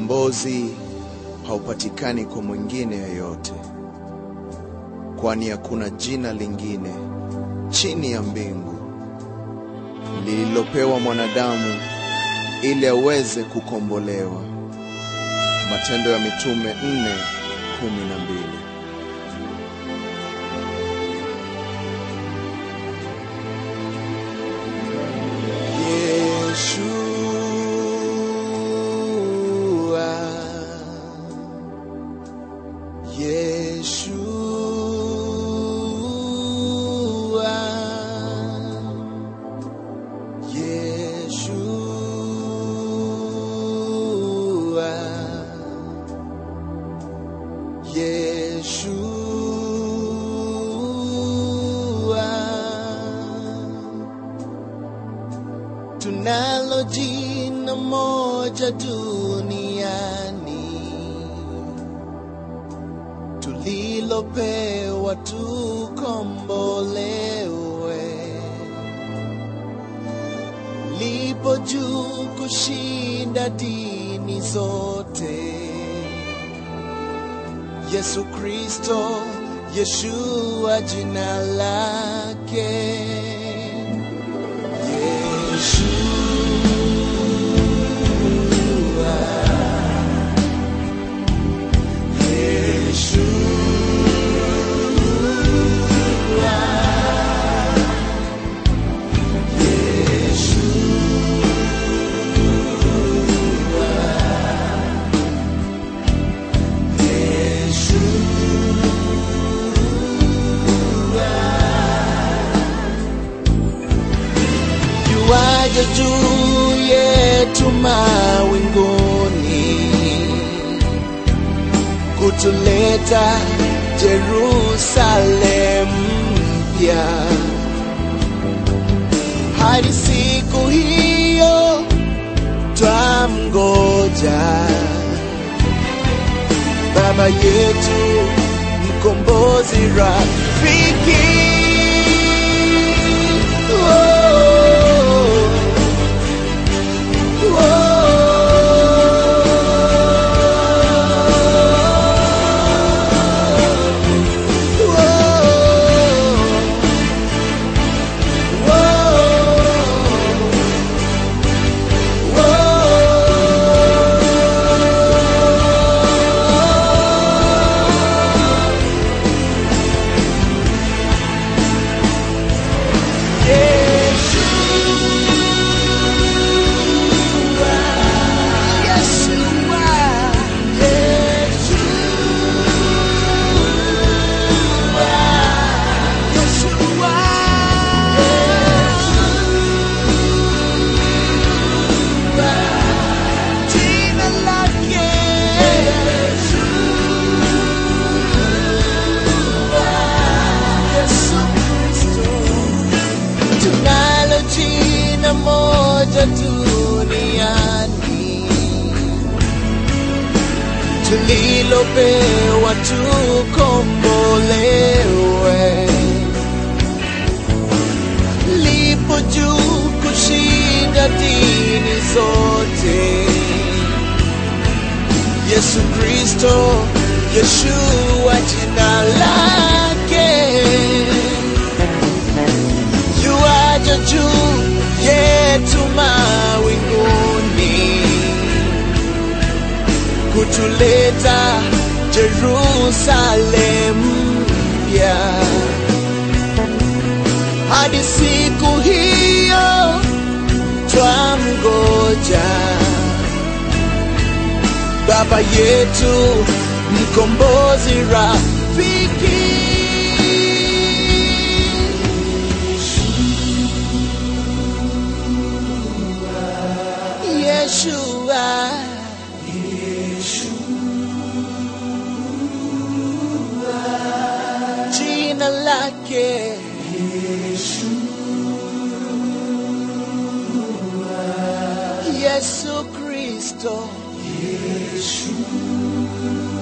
ukombozi haupatikani kwa mwingine yeyote, kwani hakuna jina lingine chini ya mbingu lililopewa mwanadamu ili aweze kukombolewa. Matendo ya Mitume nne kumi na mbili. Yeshua, Yeshua, Yeshua, Yeshua. Tunalo jina moja duniani tulilopewa tukombolewe, lipo juu kushinda dini zote. Yesu Kristo, Yeshua jina lake. Yeshua. Yuaja juu yetu mawinguni kutuleta Jerusalem mpya. Hadi siku hiyo twamgoja Baba yetu mkombozi rafiki. Tunalo jina moja duniani tulilopewa tukombolewe, lipo juu kushinda dini zote. Yesu Kristo, Yeshua jina lake yuaja juu yetu mawinguni kutuleta Jerusalem mpya. Hadi siku hiyo twamgoja Baba yetu mkombozi rafiki. Yeshua. Jina lake Yesu Kristo.